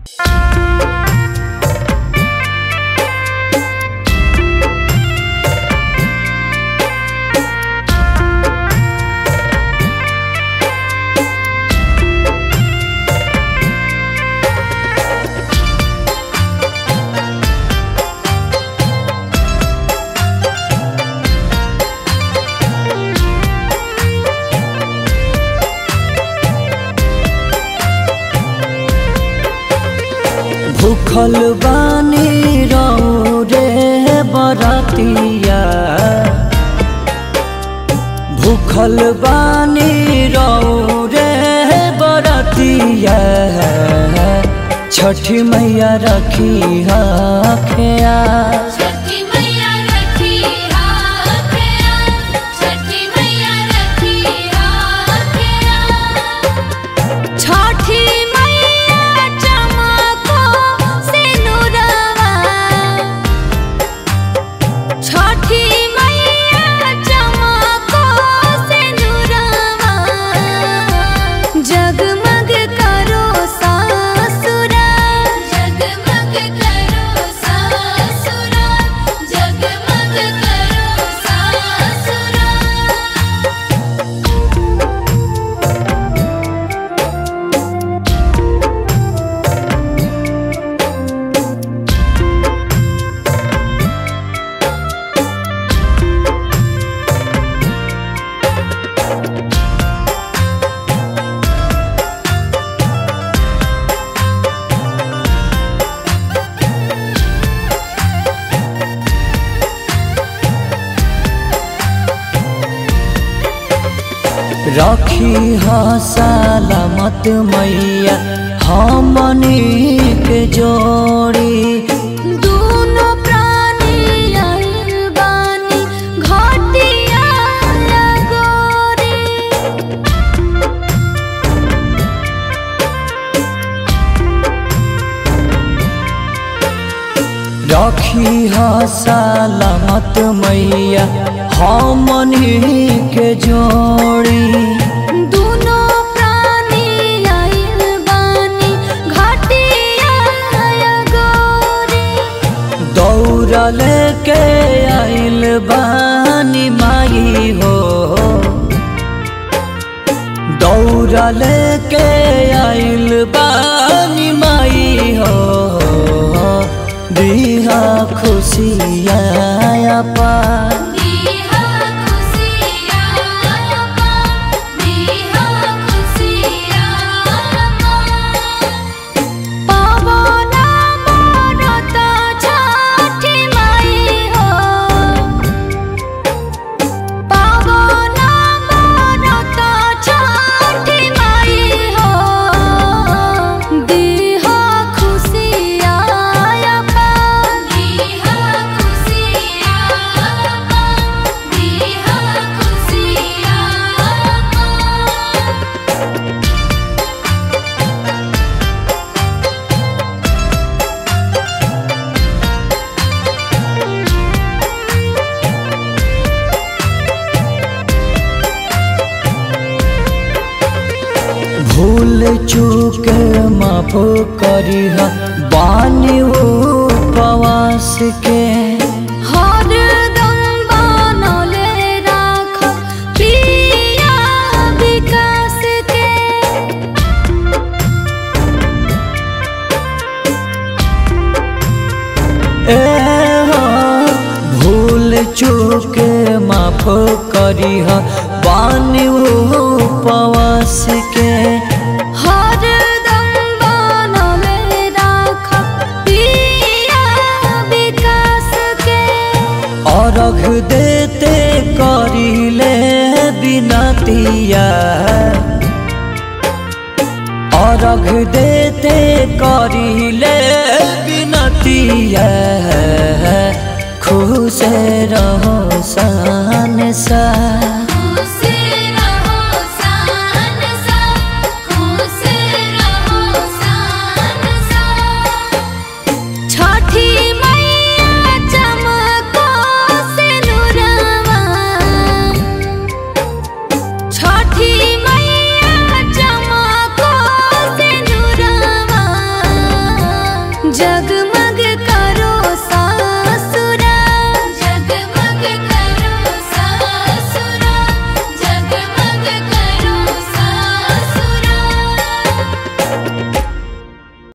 भूखल बानी रहू रे बरतिया भूखल बानी रहू रे बरतिया छठी मैया रखी हखिया छठी मैया रखी हाथिया छठी मैया रखी हाथिया छठी मैया चमको सिनुरवा छठी मैया चमको सिनुरवा जगमग करो सासुरा जगमग करो सासुरा जगमग करो सासुरा रखी ह सलामत मैया हमनी के जोड़ी दोनों प्राणी आइल बानी घटिया लगोरी रखी ह सलामत मैया हमनी के जोड़ी दोनों प्राणी आइल बानी घटिया लगोरी दौड़ल के आइल बानी माई हो दौड़ल के आइल बानी माई हो दिहा खुशिया पा दीहा खुशिया पा दीहा खुशिया पा पावना मोरत छठी माई हो पावना मोरत छठी माई हो दीहा खुशिया पा दीहा खुशिया पा दीहा खुशिया पा भूल चूक माफ करिह बानी हो प्रवास के हरदम बनले राख पिया विकास के ए हो भूल चूक माफ करिह बानी हो प्रवास के हरदम बनले राख पिया विकास के अर्घ देते करिले बिनतिया अर्घ देते करिले बिनतिया खुश रहो सान सा खुश रहो सान सा खुश रहो सान सा छठी मैया चमको सिनुरवा छठी मैया चमको सिनुरवा जगमग